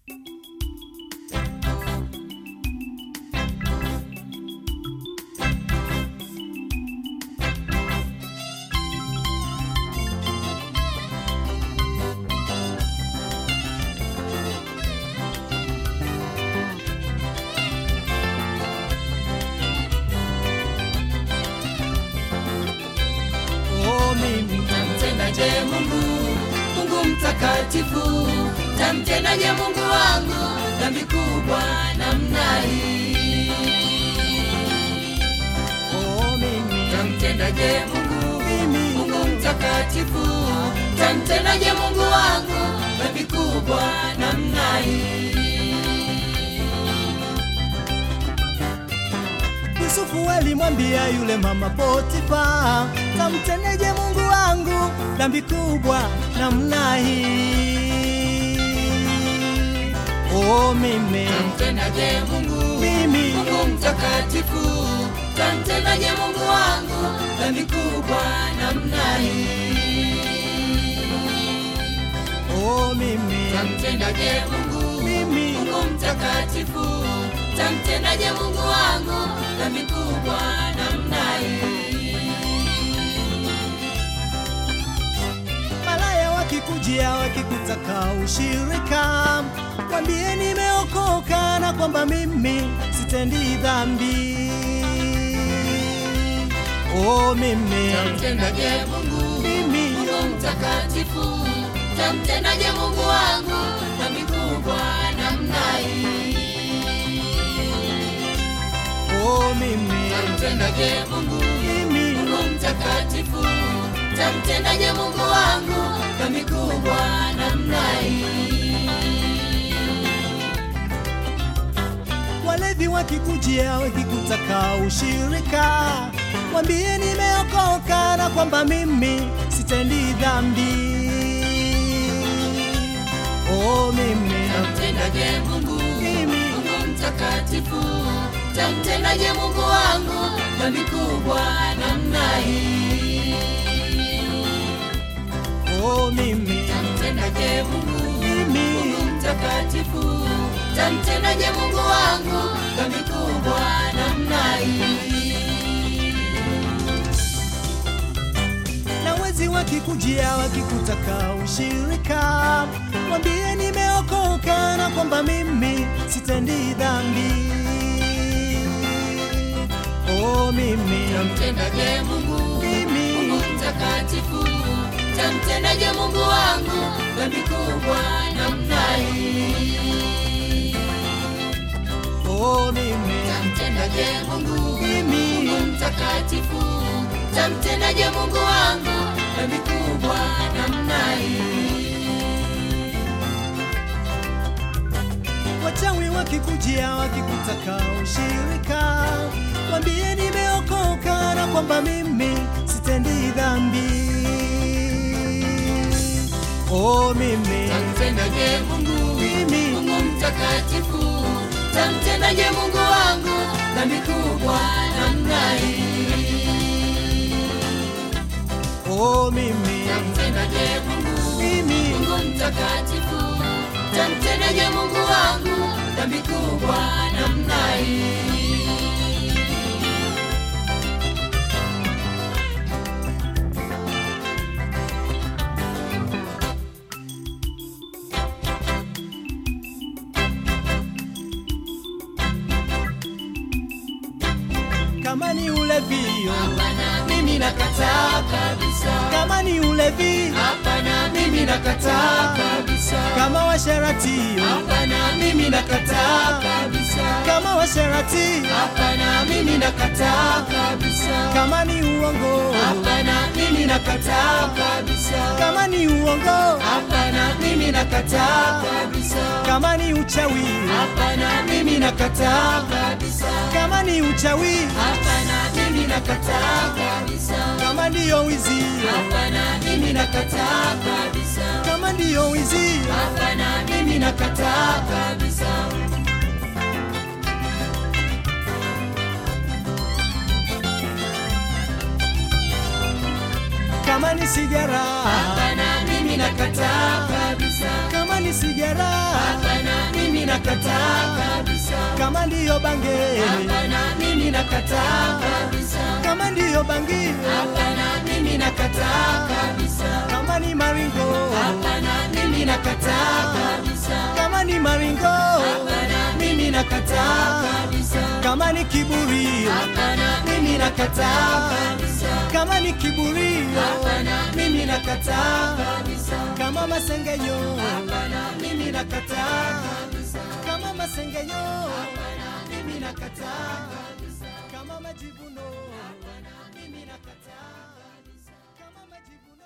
Oh, mimi Tamtendaje Mungu, Mungu mtakatifu? Tamtendaje Mungu wangu dhambi kubwa namna hii? oh, mimi Tamtendaje Mungu, Mimi. Mungu mtakatifu? Tamtendaje Mungu wangu dhambi kubwa namna hii? Yusufu alimwambia yule mama Potifa, tamtendeje Mungu wangu dhambi kubwa namna hii? Oh, mimi Tamtendaje Mungu, Mimi. Mungu mtakatifu? Tamtendaje Mungu wangu dhambi kubwa namna hii? oh, mimi Tamtendaje Mungu, Mimi. Mungu mtakatifu? Tamtendaje Mungu wangu dhambi kubwa namna hii? malaya wakikujia wakikutaka ushirika, mwambie nimeokoka na kwamba mimi sitendi dhambi. Oh, mimi Tamtendaje Mungu, Mimi. Mungu mtakatifu? Tamtendaje Mungu wangu dhambi kubwa namna hii? oh, mimi Tamtendaje Mungu, Mimi. Mungu mtakatifu? Tamtendaje Mungu wangu dhambi kubwa namna hii? Walevi wakikujia wakikutaka ushirika, mwambie nimeokoka na kwamba mimi sitendi dhambi. Oh, mimi Tamtendaje Mungu, Mimi. Mungu mtakatifu? Tamtendaje Mungu wangu dhambi kubwa namna hii? oh, mimi Tamtendaje Mungu, Mimi. Mungu mtakatifu? Tamtendaje Mungu wangu dhambi kubwa namna hii? na wezi wakikujia wakikutaka ushirika, mwambie nimeokoka na kwamba mimi sitendi dhambi. Oh, mimi Tamtendaje Mungu, Mimi. Mungu mtakatifu? Tamtendaje Mungu wangu dhambi kubwa namna hii? oh, mimi Tamtendaje Mungu, Mimi. Mungu mtakatifu? Tamtendaje Mungu wangu dhambi kubwa namna hii? Wachawi wakikujia wakikutaka ushirika, mwambie nimeokoka na kwamba mimi sitendi dhambi. Oh, mimi Tamtendaje Mungu, Mimi. Mungu mtakatifu? Tamtendaje Mungu wangu dhambi kubwa namna hii? oh, mimi Tamtendaje Mungu, Mimi. Mungu mtakatifu? Tamtendaje Mungu wangu dhambi kubwa namna hii? kama ni ulevio, Hapana, mimi nakataa kabisa. kama ni ulevi, Hapana, mimi nakataa kabisa. kama washaratio, Hapana, mimi nakataa kabisa. kama washarati, Hapana, mimi nakataa kabisa. kama ni uongo, Hapana, mimi nakataa kabisa. kama ni uongo, Hapana, mimi nakataa kabisa. kama ni uchawi, Hapana, mimi nakataa kabisa. kama ni uchawi, Hapana, mimi nakataa kabisa. kama ndiyo wizi, Hapana, mimi nakataa kabisa. kama ndiyo wizi, Hapana, mimi nakataa kabisa. kama ni sigara, Hapana, mimi nakataa kabisa. kama ni sigara, Hapana, mimi nakataa kabisa. kama ndiyo bange Hapana, mimi nakataa kabisa. kama ndiyo bangi Hapana, mimi nakataa kabisa. kama ni maringo Hapana, mimi nakataa kabisa. kama ni maringo Hapana, mimi nakataa kabisa. kama ni kiburi Hapana, mimi nakataa kabisa. kama ni kiburi Hapana, mimi nakataa kabisa. kama masengenyo Hapana, mimi nakataa kabisa. kama masengenyo Hapana, mimi nakataa kabisa. kama majivuno Hapana, mimi nakataa kabisa. kama majivuno